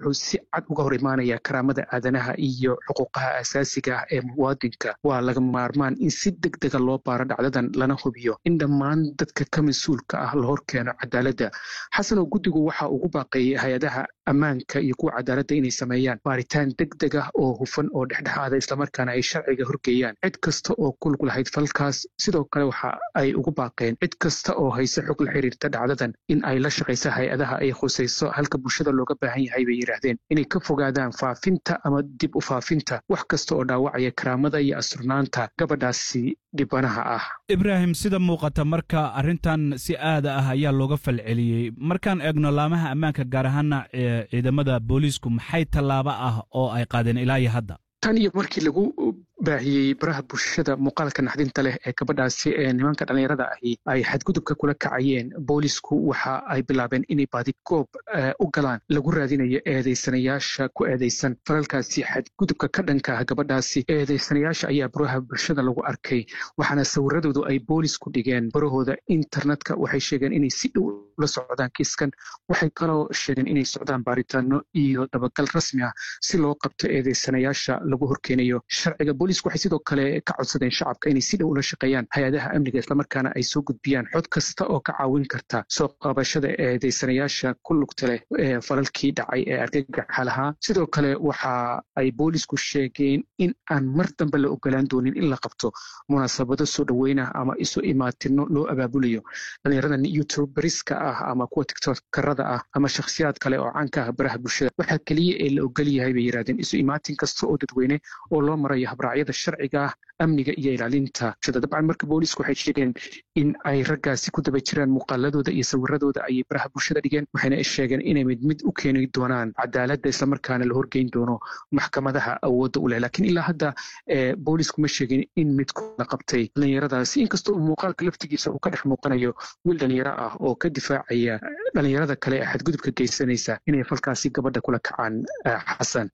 wuxuu si cad uga hor imaanayaa karaamada aadanaha iyo xuquuqaha asaasiga ah ee muwaadinka waa laga maarmaan in si deg dega loo baaro dhacdadan lana hubiyo in dhammaan dadka ka mas-uulka ah la hor keeno cadaaladda xasan oo guddigu waxa ugu baaqeeyey hay-adaha ammaanka iyo kuwa cadaaladda inay sameeyaan baaritaan deg deg ah oo hufan oo dhexdhexaada islamarkaana ay sharciga horgeeyaan cid kasta oo kulug lahayd falkaas sidoo kale waxa ay ugu baaqeen cid kasta oo hayse xog la xiriirta dhacdadan in ay la shaqaysa hay-adaha ay khusayso halka bulshada looga baahan yahay bay yidhaahdeen inay ka fogaadaan faafinta ama dib u faafinta wax kasta oo dhaawacaya karaamada iyo asurnaanta gabadhaasi dhibanaha ah ibraahim sida muuqata marka arrintan si aada ah ayaa looga falceliyey markaan eegno laamaha ammaanka gaar ahaana ciidamada booliisku maxay tallaabo ah oo ay qaadeen ilaa iyo hadda tan iyo markii lagu baahiyey baraha bulshada muuqaalka naxdinta leh ee gabadhaasi ee nimanka dhallinyarada ahi ay xadgudubka kula kacayeen boolisku waxa ay bilaabeen inay baadigoob u galaan lagu raadinayo eedaysanayaasha ku eedaysan falalkaasi xadgudubka ka dhanka ah gabadhaasi eedaysanayaasha ayaa baraha bulshada lagu arkay waxaana sawiradoodu ay boolisku dhigeen barahooda internetka waxay sheegeen inay si dhow la socdaan kiiskan waxay kaloo sheegeen inay socdaan baaritaano iyo dabagal rasmi ah si loo qabto eedaysanayaasha lagu horkeenayo sharciga boolisku waxay sidoo kale ka codsadeen shacabka inay si dhow ula shaqeeyaan hay-adaha amniga islamarkaana ay soo gudbiyaan xod kasta oo ka caawin karta soo qabashada eedaysanayaasha ku lugta leh ee falalkii dhacay ee argagaxa lahaa sidoo kale waxa ay boolisku sheegeen in aan mar dambe la ogolaan doonin in la qabto munaasabado soo dhoweynah ama isu imaatino loo abaabulayo dhallinyaradan youtuberiska ah ama kuwa tiktokarada ah ama shakhsiyaad kale oo caanka ah baraha bulshada waxaa keliya ee la ogol yahay bay yidhahdeen isu imaatin kasta oo dadweyne oo loo marayo habraacyada sharciga ah amniga iyo ilaalinta bulshada dabcan marka boolisku waxay sheegeen in ay raggaasi ku daba jiraan muuqaaladooda iyo sawiradooda ayay baraha bulshada dhigeen waxayna sheegeen inay mid mid u keeni doonaan cadaaladda islamarkaana la horgeyn doono maxkamadaha awoodda u leh laakiin ilaa hadda boolisku ma sheegin in midku la qabtay dhallinyaradaasi inkastoo uu muuqaalka laftigiisa uu ka dhex muuqanayo wiil dhallinyaro ah oo ka difaacaya dhallinyarada kale ee xadgudubka geysanaysa inay falkaasi gabadha kula kacaan xasan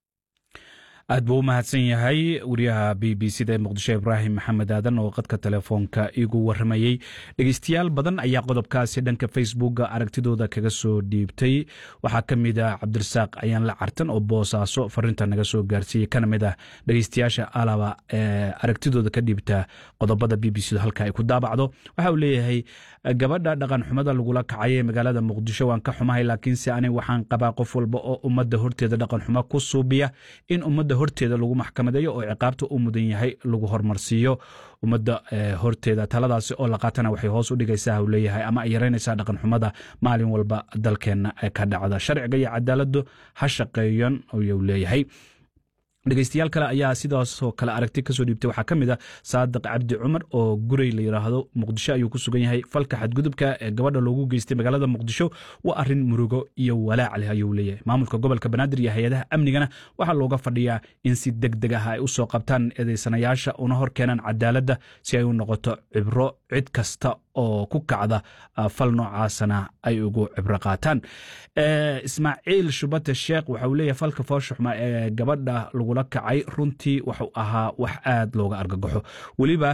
aad buu u mahadsan yahay wariyaha b b c da ee muqdisho ibraahim maxamed aadan oo qadka telefoonka igu waramayey dhegeystayaal badan ayaa qodobkaasi dhanka facebooka aragtidooda kaga soo dhiibtay waxaa ka mid ah cabdirasaaq ayaan la cartan oo boosaaso farinta naga soo gaarsiiyey kana mid ah dhegeystayaasha alaba ee aragtidooda ka dhiibta qodobada b b c da halka ay ku daabacdo waxa uu leeyahay gabadha dhaqan xumada lagula kacay ee magaalada muqdisho waan ka xumahay laakiinse ani waxaan qabaa qof walba oo ummadda horteeda dhaqan xumo ku suubiya in ummadda horteeda lagu maxkamadeeyo oo ciqaabta u mudan yahay lagu hormarsiiyo ummadda horteeda taladaasi oo la qaatana waxay hoos u dhigaysaa u leeyahay ama ay yaraynaysaa dhaqan xumada maalin walba dalkeenna ka dhacda sharciga iyo cadaaladdu ha shaqeeyan ayuu leeyahay dhegeystayaal kale ayaa sidaasoo kale aragti kasoo dhiibtay waxaa ka mid ah saadiq cabdi cumar oo gurey la yidhaahdo muqdisho ayuu ku sugan yahay falka xadgudubka ee gabadha loogu geystay magaalada muqdisho waa arin murugo iyo walaac leh ayuu leeyahay maamulka gobolka banaadir iyo hay-adaha amnigana waxaa looga fadhiyaa in si deg deg ah ay u soo qabtaan eedeysanayaasha una hor keenaan cadaaladda si ay u noqoto cibro cid kasta oo ku kacda fal noocaasana ay ugu cibro qaataan ismaaciil shubate sheekh waxa uu leeyahay falka fooshuxma ee gabadha lagula kacay runtii wuxuu ahaa wax aad looga argagaxo weliba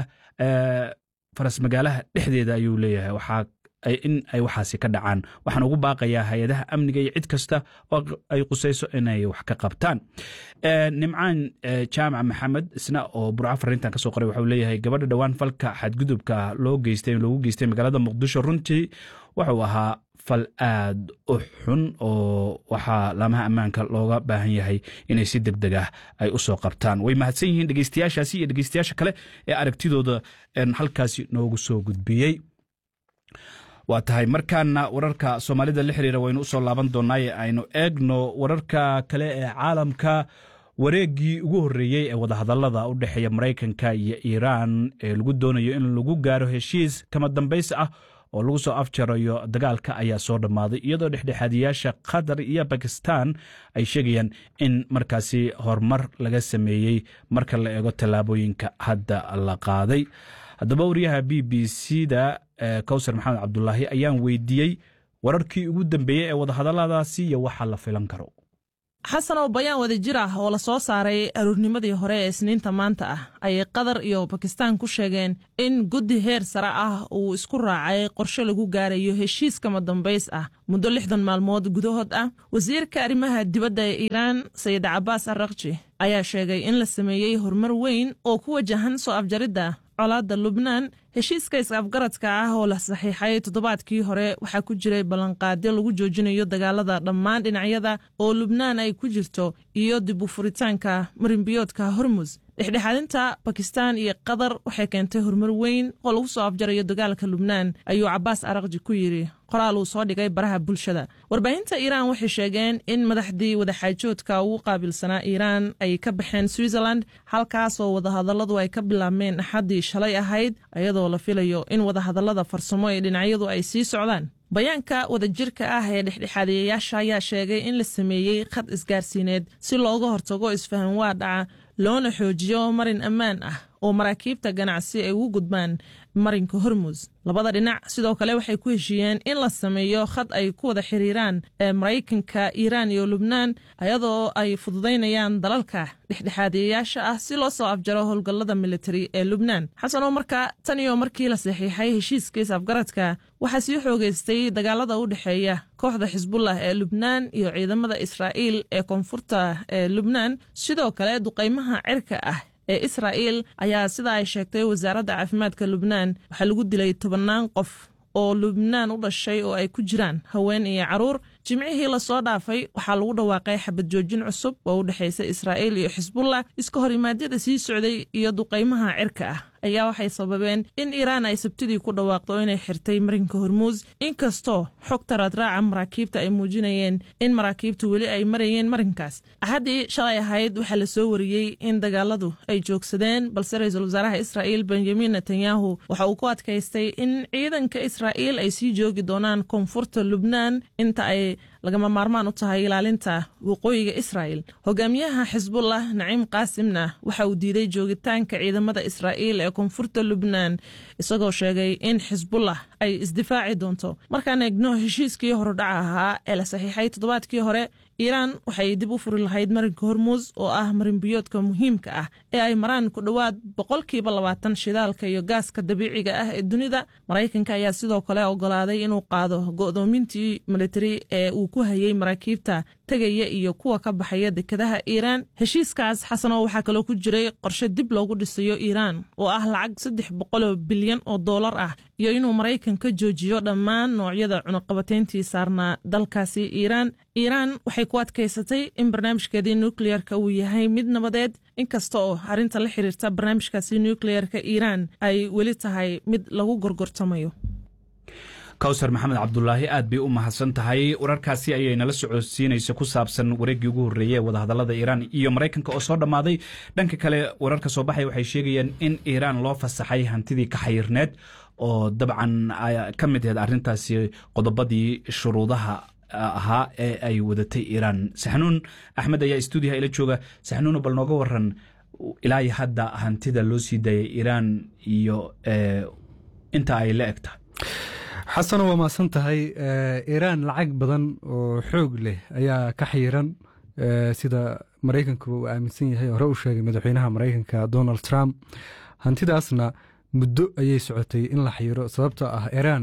faras magaalaha dhexdeeda ayuu leeyahay waxaa in ay waxaasi ka dhacaan waxaan ugu baaqayaa hay-adaha amniga iyo cid kasta oo ay qusayso inay wax ka qabtaan nimcaan jaamac maxamed isna oo burco farintan kasoo qoray waxau leeyahay gabadha dhowaan falka xadgudubka loo geystay loogu geystay magaalada muqdisho runtii wuxuu ahaa fal aad u xun oo waxaa laamaha ammaanka looga baahan yahay inay si deg deg ah ay u soo qabtaan way mahadsan yihiin dhegeystayaashaasi iyo dhegeystayaasha kale ee aragtidooda halkaasi noogu soo gudbiyey waa tahay markaana wararka soomaalida la xiriira waynu usoo laaban doonaaye aynu eegno wararka kale ee caalamka wareeggii ugu horreeyey ee wadahadallada u dhexeeya maraykanka iyo iiraan ee lagu doonayo in lagu gaaro heshiis kama dambays ah oo lagu soo afjarayo dagaalka ayaa soo dhammaaday iyadoo dhexdhexaadiyaasha qatar iyo bakistan ay sheegayaan in markaasi horumar laga sameeyey marka la eego tallaabooyinka hadda la qaaday haddaba wariyaha b b c da kowsar maxamed cabdulaahi ayaan weydiiyey wararkii ugu dambeeyey ee wadahadalladaasi iyo waxa la filan karo xasan oo bayaan wadajir ah oo la soo saaray aruurnimadii hore ee isniinta maanta ah ayay qatar iyo bakistaan ku sheegeen in guddi heer sare ah uu isku raacay qorshe lagu gaarayo heshiiskama dambays ah muddo lixdan maalmood gudahood ah wasiirka arrimaha dibadda ee iiraan sayid cabaas arrakji ayaa sheegay in la sameeyey horumar weyn oo ku wajahan soo afjaridda colaadda lubnaan heshiiska is-afgaradka ah oo la saxiixay toddobaadkii hore waxaa ku jiray ballanqaadyo lagu joojinayo dagaalada dhammaan dhinacyada oo lubnaan ay ku jirto iyo dib u furitaanka marinbiyoodka hormus dhexdhexaadinta bakistaan iyo qatar waxay keentay horumar weyn oo lagu soo afjarayo dagaalka lubnaan ayuu cabaas arakji ku yidhi qoraal uu soo dhigay baraha bulshada warbaahinta iiraan waxay sheegeen in madaxdii wadaxaajoodka ugu qaabilsanaa iiraan ay ka baxeen switzerland halkaasoo wadahadalladu ay ka bilaabmeen axaddii shalay ahayd iyadoo la filayo in wadahadallada farsamo ee dhinacyadu ay sii socdaan bayaanka wadajirka ah ee dhexdhexaadiyayaasha ayaa sheegay in la sameeyey khad isgaarsiineed si looga hortago isfahan waa dhaca loona xoojiyo marin ammaan ah oo maraakiibta ganacsi ay ugu gudbaan marinka hormus labada dhinac sidoo kale waxay ku heshiiyeen in la sameeyo khad ay ku wada xiriiraan ee maraykanka iiraan iyo lubnaan ayadoo ay fududaynayaan dalalka dhexdhexaadiyayaasha ah si loo soo afjaro howlgallada militari ee lubnaan xasan oo marka tan iyo markii la saxiixay heshiiskiis afgaradka waxaa sii xoogeystay dagaalada u dhexeeya kooxda xisbullah ee lubnaan iyo ciidamada israa'iil ee koonfurta ee lubnaan sidoo kale duqaymaha cirka ah ee israa'iil ayaa sida ay sheegtay wasaaradda caafimaadka lubnaan waxaa lagu dilay tobannaan qof oo lubnaan u dhashay oo ay ku jiraan haween iyo carruur jimcihii lasoo dhaafay waxaa lagu dhawaaqay xabad joojin cusub oo u dhexaysa israa'iil iyo xisbullah iska hor imaadyada sii socday iyo duqaymaha cirka ah ayaa waxay sababeen in iiraan ay sabtidii ku dhawaaqdo inay xirtay marinka hormuus inkastoo xogta raadraaca maraakiibta ay muujinayeen in maraakiibtu weli ay marayeen marinkaas axaddii shalay ahayd waxaa la soo wariyey in dagaaladu ay joogsadeen balse ra-iisul wasaaraha israa'iil benjamin netanyahu waxa uu ku adkaystay in ciidanka israa'iil ay sii joogi doonaan koonfurta lubnaan inta ay lagama maarmaan u tahay ilaalinta waqooyiga israa'il hogaamiyaha xisbullah naciim qaasimna waxa uu diiday joogitaanka ciidamada israa'iil ee koonfurta lubnaan isagoo sheegay in xisbullah ay isdifaaci doonto markaan eegno heshiiskii horudhaca ahaa ee la saxiixay toddobaadkii hore iiraan waxay dib u furi lahayd marinka hormuus oo ah marinbiyoodka muhiimka ah ee ay maraan ku dhowaad boqolkiiba labaatan shidaalka iyo gaaska dabiiciga ah ee dunida maraykanka ayaa sidoo kale ogolaaday inuu qaado go'doomintii militari ee uu ku hayey maraakiibta tegaya iyo kuwa ka baxaya dekadaha iiraan heshiiskaas xasanoo waxaa kaloo ku jiray qorshe dib loogu dhisayo iiraan oo ah lacag saddex boqoloo bilyan oo doolar ah iyo inuu maraykan ka joojiyo dhammaan noocyada cunuqabateyntii saarnaa dalkaasi iiraan iiraan waxay ku adkaysatay in barnaamijkeedii nukleyerka uu yahay mid nabadeed inkasta oo arrinta la xiriirta barnaamijkaasi nukleyerka iiraan ay weli tahay mid lagu gorgortamayo kawsar maxamed cabdulaahi aad bay u mahadsan tahay wararkaasi ayay nala socodsiinaysa ku saabsan wareeggii ugu horreeyey ee wadahadallada iiraan iyo maraykanka oo soo dhammaaday dhanka kale wararka soo baxaya waxay sheegayaan in iiraan loo fasaxay hantidii ka xayirneed oo dabcan ka mid aheed arrintaasi qodobadii shuruudaha ahaa ee ay wadatay iiraan saxnuun axmed ayaa stuudiyaha ila jooga saxnuuno bal nooga waran ilaa iyo hadda hantida loo sii daayay iiraan iyo inta ay la eg tahay xasano waa mahadsan tahay iiraan lacag badan oo xoog leh ayaa ka xayiran sida maraykanku uu aaminsan yahay hore u sheegay madaxweynaha maraykanka donald trump hantidaasna muddo ayay socotay in la xayiro sababtoo ah iiraan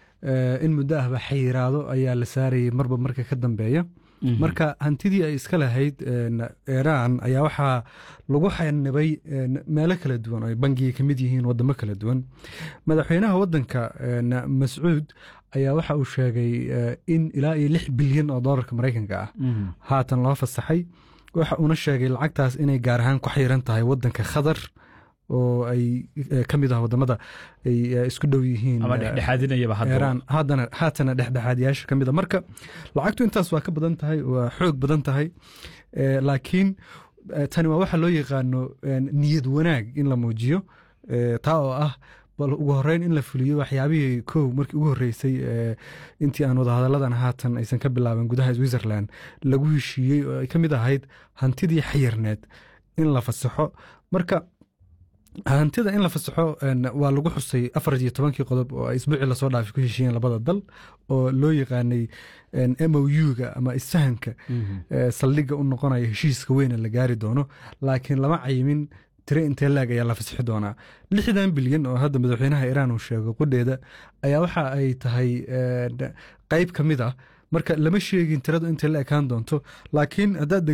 in muddo ahba xayiraado ayaa la saarayay marba marka ka dambeeya marka hantidii ay iska lahayd iiraan ayaa waxaa lagu xanibay meelo kala duwan oo ay bangiga ka mid yihiin wadamo kala duwan madaxweynaha wadanka mascuud ayaa waxa uu sheegay in ilaa iyo lix bilyan oo doolarka maraykanka ah haatan loo fasaxay waxa uuna sheegay lacagtaas inay gaar ahaan ku xayiran tahay wadanka khatar oo ay ka mid ah wadamada ay isku dhow yihiin iiraan haatana dhexdhexaadiyaasha ka mid a marka lacagtu intaas waa ka badan tahay waa xoog badan tahay laakiin tani waa waxa loo yaqaano niyad wanaag in la muujiyo taa oo ah bal ugu horeyn in la fuliyo waxyaabihii kow markii ugu horreysay intii aan wadahadalladan haatan aysan ka bilaaban gudaha switzerland lagu heshiiyey oo ay ka mid ahayd hantidii xayirneed in la fasaxo marka hantida in la fasaxo waa lagu xusay afar iyo tobankii qodob oo ay isbuucii lasoo dhaafay ku heshiiyeen labada dal oo loo yaqaanay m o u-ga ama isfahanka saldhigga u noqonaya heshiiska weyne la gaari doono laakiin lama cayimin tire intee laag ayaa la fasixi doonaa lixdan bilyan oo hadda madaxweynaha iiraan uu sheego qudheeda ayaa waxa ay tahay qeyb ka mid ah marka lama sheegin tiradu intay la ekaan doonto laakiin haddaad